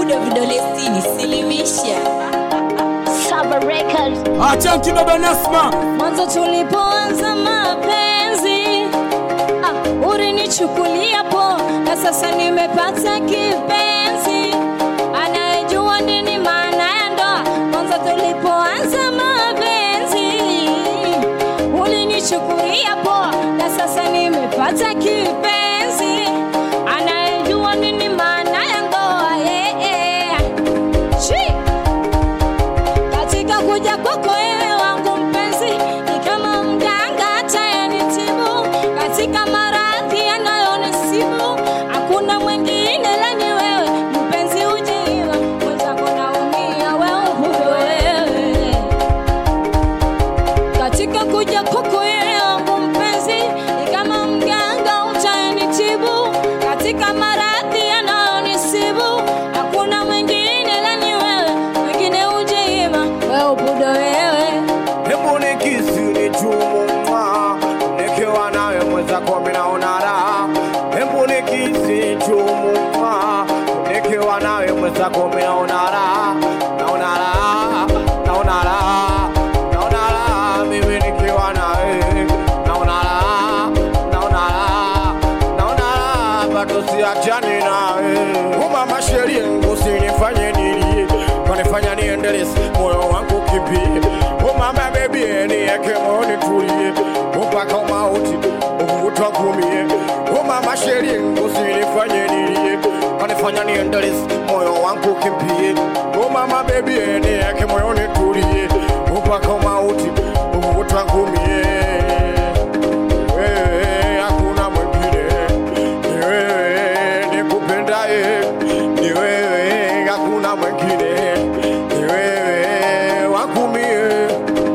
ubudo vidole sitini silimisha Saba Records. Acha kibaba Nasma. mwanzo tulipoanza mapenzi ah, ulinichukulia po na sasa nimepata kipenzi anayejua nini maana ya ndoa mwanzo tulipoanza mapenzi ulinichukulia po na sasa nimepata kipenzi anayejua nini maana ya ndoa yeah, yeah. Chii katika kuja kwako wewe wangu mpenzi ni kama mganga atayenitibu katika maradhi yanayonisibu hakuna mwingine lani wewe mpenzi ujiiwa mwenzako naumia wewe huyo wewe katika kuja kwako wewe wangu mpenzi ni kama mganga utayenitibu katika maradhi yanayonisibu hakuna mwingine lani wewe mwingine ujeima wewe ubudo wewe Hebu nikisi nichumumwa nikiwa nawe mwenzako minaona raha. Hebu nikisi chumumwa nikiwa nawe mwenzako minaona raha, naona raha, naona raha, naona raha mimi nikiwa nawe, naona raha, naona raha, naona raha bado siachani nawe. Umama sheria usinifanye nilie, kanifanya niendeleze moyo wangu kimbie. Oh mama baby, niweke moyoni tulie, mpaka mauti utakumie. Oh mama sheria usinifanye nilie, kanifanya niendeleze moyo wangu kimbie. Oh mama baby, niweke moyoni tulie, mpaka mauti utakumie. Wewe hakuna mwingine, ni wewe nikupendaye, ni wewe hakuna mwingine, ni wewe wakumie.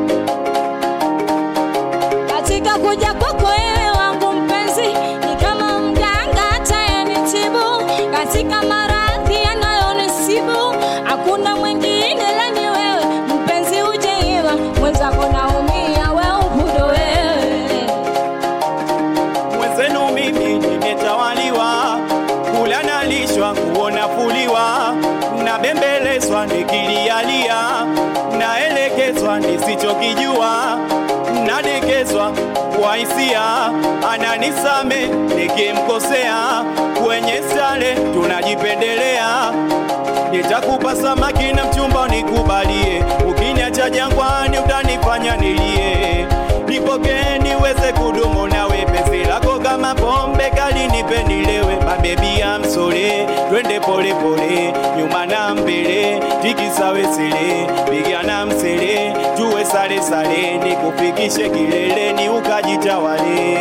katika kuja kwako wewe wangu mpenzi ni kama mganga atayenitibu katika maradhi yanayonisibu hakuna mwingine lani wewe mpenzi ujeima mwenzako naumia wewe ubudo wewe mwenzenu mimi nimetawaliwa, kula nalishwa, nguo nafuliwa, nabembelezwa nikilialia, naelekezwa nisichokijua, nadekezwa kwa hisia, ananisame nikimkosea, kwenye stale tunajipendelea nitakupa samaki na mchumba nikubalie, ukiniacha jangwani utanifanya nilie, nipokee niweze kudumu nawe, penzi lako kama pombe kali nipe nilewe, mabebi ya msole, twende pole pole, nyuma na mbele, tikisawesele, piga na msele, tuwe sale sale, nikufikishe kileleni ukajitawale.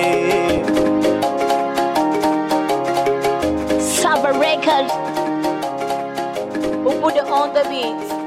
Saba Records. Ubudo on the beat.